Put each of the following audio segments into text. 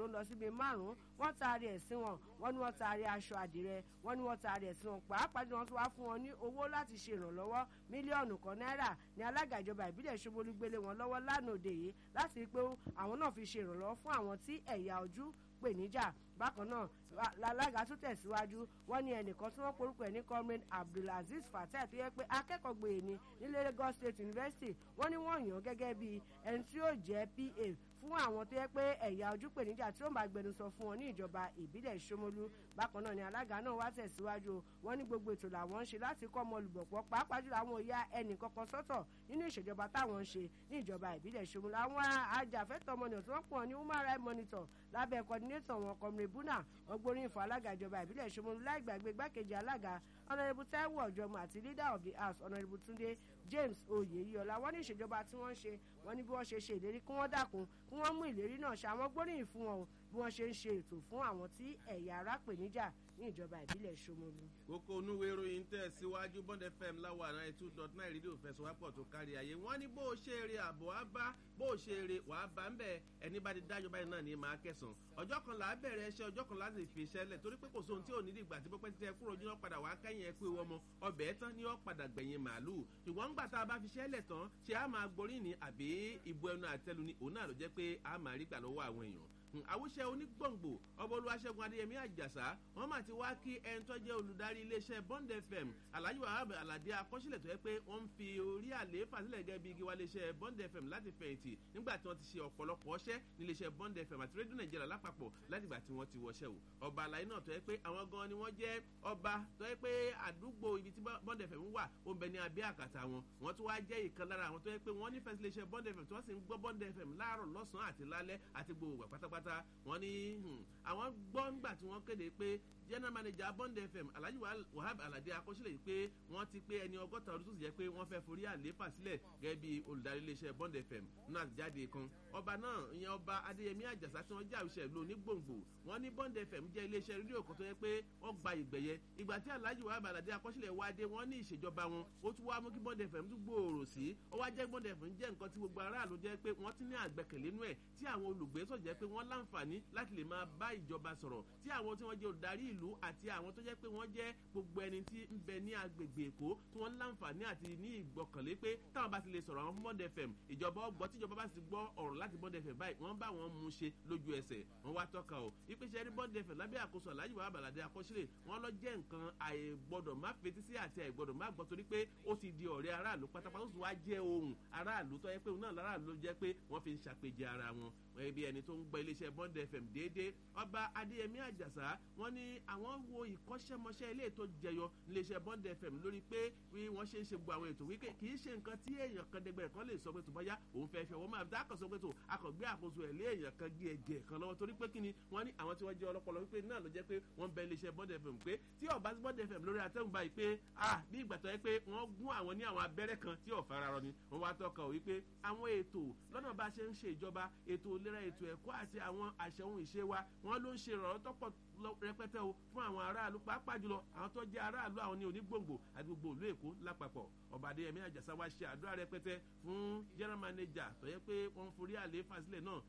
tó ń lọ síbi márùn-ún wọ́n taari ẹ̀ sí wọn wọ́n ní wọ́n taari aṣọ àdìrẹ wọ́n ní wọ́n taari ẹ̀ sí wọn pàápàá jù wọ́n tún wá fún wọn ní owó láti ṣe ìrànlọ́wọ́ mílíọ̀nù kan náírà ní alága ìjọba ìbílẹ̀ ṣomolú gbélé wọn lọ́wọ́ lánàá òde yìí láti rí i pé àwọn náà fi ṣe ìrànlọ́wọ́ fún àwọn tí ẹ̀yà ojú pè níjà bákan náà alága tún tẹ̀síwájú wọ́n ní ẹnìkan tí wọ́n porúkọ ẹ̀ ní comrade abdulaziz fatai tó yẹ pé akẹ́kọ̀ọ́ gbòye ní nílé lagos state university wọ́n ní wọ́n yàn gẹ́gẹ́ bí ẹni tí yóò jẹ́ pa fún àwọn tó yẹ pé ẹ̀yà ojú pè níjà tí ó máa gbẹnusọ fún wọn ní ìjọba ìbílẹ̀ ìṣomolú bákan náà ni alága náà wá tẹ̀síwájú wọ́n ní gbogbo ètò làwọn ń ṣe láti kọ́ ọmọ olùbọ̀pọ̀ pàápàá jùlọ àwọn òya ẹnì kankan sọ́tọ̀ nínú ìṣèjọba táwọn ń ṣe ní ìjọba ìbílẹ̀ ìṣomolú àwọn ajàfẹ́tọ̀ ọmọnìyàn tí wọ́n pọ̀ ní human rights monitor lábẹ́ coordinator wọn kọmire buna ọgbórin fún alága ìjọba ìbílẹ̀ ìṣomolú láì gbàgbé igbákejì alága honourable taiwo ọ̀jọ̀mọ̀ àti leader of the house honourable tunde james oyeyiola wọ́n ní ìṣèjọba tí wọ́n ń ṣe wọ́n ní bí wọ́n ṣe ṣe ìlérí kí wọ́n dákun kí wọ́n mú ìlérí náà ṣe àwọn gbóríyìn fún wọn bí wọ́n ṣe ń ṣe ètò fún àwọn tí ẹ̀yà ara pè níjà ní ìjọba ìbílẹ̀ ṣomolu. kókó onúwe ìròyìn tẹ̀ síwájú bond fm láwa náà two dot nine rédíò fẹsọ̀wápọ̀ tó kárí ayé wọ́n ní bó o ṣe eré àbọ̀ á bá bó o ṣe eré wàá bá ń bẹ̀ ẹni bá ti dájọ́ báyìí náà ní máa kẹsàn ọjọ́ kan là á bẹ̀rẹ̀ ẹṣẹ́ ọjọ́ kan láti fi iṣẹ́ lẹ̀ torí pé kò sóhun tí ò ní dìgbà tí pípẹ́ tẹ kúrò yín padà wá kẹ́yìn ẹ pé ọmọ ọbẹ̀ tán ni ó padà gbẹ̀yìn màálù ṣùgbọ́n ńgbà tá a bá fi iṣẹ́ lẹ̀ tán ṣé a máa gborí ni àbí ìbò ẹnu àtẹlu ni òun náà ló jẹ́ pé a máa rí gbà lọ́wọ́ àwọn èèyàn àwùṣe onígbòǹgbò ọba olúwaṣẹ́gun adéyẹmí àjàsá wọ́n mà ti wá kí ẹni tó jẹ́ olùdarí iléeṣẹ́ bond fm alhaji wahab alade akọ́sílẹ̀ tó yẹ pé wọ́n ń fi orí àlééfà sílẹ̀ gẹ́gẹ́ bí igi wa iléeṣẹ́ bond fm láti fẹ̀yìntì nígbà tí wọ́n ti ṣe ọ̀pọ̀lọpọ̀ ọṣẹ́ ní iléeṣẹ́ bond fm àti rédíò nàìjíríà lápapọ̀ látìgbà tí wọ́n ti wọṣẹ́ o ọba àlàyé náà tó yẹ pé àwọn gan ni wọ́n jẹ́ ọba tó yẹ pé àdúgbò ibi tí bond fm wà ó ń bẹ ní abẹ́ àkàtà wọn wọ́n tún wá jẹ́ ìkan lára àwọn tó yẹ pé wọ́n nífẹ̀ẹ́ sí iléeṣẹ́ bond fm tí wọ́n sì ń gbọ́ bond fm láàárọ̀ lọ́sàn-án àti lálẹ́ àti gbogbo pátápátá pátá wọn ní àwọn gbọ́ ńgbà tí wọ́n kéde pé general manager bond fm alhaji wahab alade akọsílẹ̀ yìí pé wọ́n ti pé ẹni ọgọ́ta ọdún tó sì jẹ́ pé wọ́n fẹ́ forí àlééfà sílẹ̀ gẹ́gẹ́ bí olùdarí iléeṣẹ́ bond fm nínú àtijáde kan ọba náà ìyẹn ọba adéyẹmí àjàsá tí wọ́n jẹ́ àwùjọ ìlú onígbòǹgbò wọ́n ní bond fm jẹ́ iléeṣẹ́ rédíò kan tó yẹ pé wọ́n gba ìgbẹ̀yẹ ìgbà tí alhaji wahab alade akọsílẹ̀ wá dé wọ́n ní ìṣèjọba wọn ó tún wá mú kí bond fm tún gbòòrò sí ó wá jẹ́ bond fm jẹ́ nǹkan tí gbogbo aráàlú jẹ́ pé wọ́n ti ní àgbẹ̀kẹ̀lé nú ẹ̀ tí àwọn olùgbé sọ̀ jẹ́ pé wọ́n láǹfààní láti lè máa bá ìjọba sọ̀rọ̀ tí àwọn tí wọ́n jẹ́ olùdarí ìlú àti àwọn tó jẹ́ pé wọ́n jẹ́ gbogbo ẹni tí ń bẹ ní agbègbè èkó tí wọ́n láǹfààní àti ní ìgbọ̀kànlé pé táwọn bá ti lè sọ̀rọ̀ àwọn fún bond fm ìjọba ọgbọ́ tíjọba bá ti gbọ́ ọ̀rọ̀ láti bond fm báyìí wọ́n bá wọn mú ṣe lójú ẹsẹ̀ wọ́n wá tọ́ka o ìpèsè rí bond fm lábẹ́ àkóso aláàjì wàhálà bàlàdé akọ́sílẹ̀ wọ́n lọ jẹ́ nǹkan àìgbọ́dọ̀ má fetí sí àti àìgbọ́dọ̀ má gbọ́ torí pé ó ti di ọ̀rẹ́ aráàlú pátápátá ó sì wá jẹ́ ohun aráàlú tó yẹ pé òun náà láràlú ló jẹ́ pé wọ́n fi ń ṣàpèjẹ ara wọn ẹbí ẹni tó ń gbọ́ iléeṣẹ́ bond fm déédéé ọba adéyẹmí àjàsá wọ́n ní àwọn wo ìkọ́ṣẹ́mọṣẹ́ ilé ètò jẹyọ iléeṣẹ́ bond fm lórí pé bí wọ́n ṣe ń ṣe gbogbo àwọn ètò wípé kì í ṣe nǹkan tí èèyàn kan dẹgbẹ̀rẹ̀ kan lè sọ pé tó bá yá òun fẹ́ fẹ́ wọ́n máa dá kan sọ pé tó akọ̀gbé àkóso ẹ̀ lé èèyàn kan gé ẹgẹ̀ kan lọ́wọ́ torí pé kí ni wọ́n ní àwọn tí wọ́n jẹ́ ọlọ́pọlọ wípé náà ló jẹ́ pé wọ́n bẹ iléeṣẹ́ bond fm pé tí ọba sí bond fm lórí atẹ́gùn báyìí pé ah bí ìgbà tó yẹ pé wọ́n gún àwọn ní àwọn abẹ́rẹ́ kan tí ọ̀fà ara rọ ni wọ́n wá tọ́ka ò wípé àwọn ètò lọ́nà bá ṣe ń ṣe ìjọba ètò ìlera ètò ẹ̀kọ́ àti àwọn àṣẹ ohun ìṣe wa wọ́n ló ń ṣe ìrànlọ́ tọ́pọ̀ rẹpẹtẹ o fún àwọn aráàlú pàápàá jùlọ àwọn tó jẹ aráàlú àwọn ní onígbòǹgbò àti gbogbo ìlú èkó lápapọ̀ ọba adéyẹmí àjàsá wa ṣe àdúrà rẹpẹtẹ fún general manager tó yẹ pé wọ́n forí àlééfà sílẹ̀ náà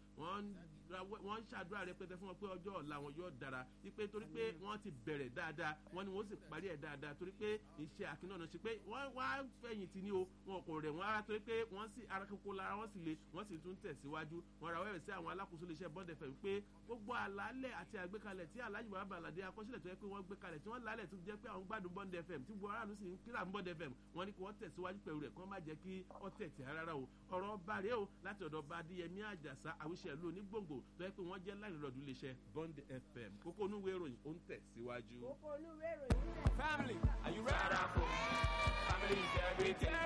wọ́n ń ṣàdúrà rẹpẹtẹ fún wọn pé ọjọ́ ọ̀la wọn yóò dára wípé torí pé wọ́n ti bẹ̀rẹ̀ dáadáa wọ́n ní wọ́n sì parí ẹ̀ dáadáa torí pé iṣẹ́ àkínọ́nà ṣe pé wọ́n wá fẹ̀yìntì ní o wọn kò rẹ̀ wọ́n ara torí pé wọ́n sì ara kókó lára wọ́n sì le wọ́n sì tún tẹ̀síwájú wọ́n ra wẹ́rẹ̀ sí àwọn alákòóso iléeṣẹ́ bond fm pé gbogbo àlàálẹ̀ àti àgbékalẹ̀ tí alájú bàbá àlàdé akọ́sílẹ̀ tó yẹ pé wọ́n gbé kalẹ̀ tí wọ́n lálẹ̀ tó jẹ́ pé àwọn gbádùn bond fm tí gbogbo aráàlú sì ń kíra bond fm wọ́n ní kí wọ́n tẹ̀síwájú pẹ̀lú rẹ̀ kí wọ́n má jẹ́ kí wọ́n tẹ̀tẹ̀ rárá o ọ̀rọ̀ bàrẹ́ o láti ọ̀dọ̀ bá adéyẹmí àjàsá àwíṣẹ́ ìlú onígbòǹgbò tó yẹ pé wọ́n jẹ́ láìlọ́dún iléeṣẹ́ bond fm kókó onúwé ìròyìn ó ń tẹ̀síwájú. kókó onúwé ìròyìn Family, are you ready? Family is everything.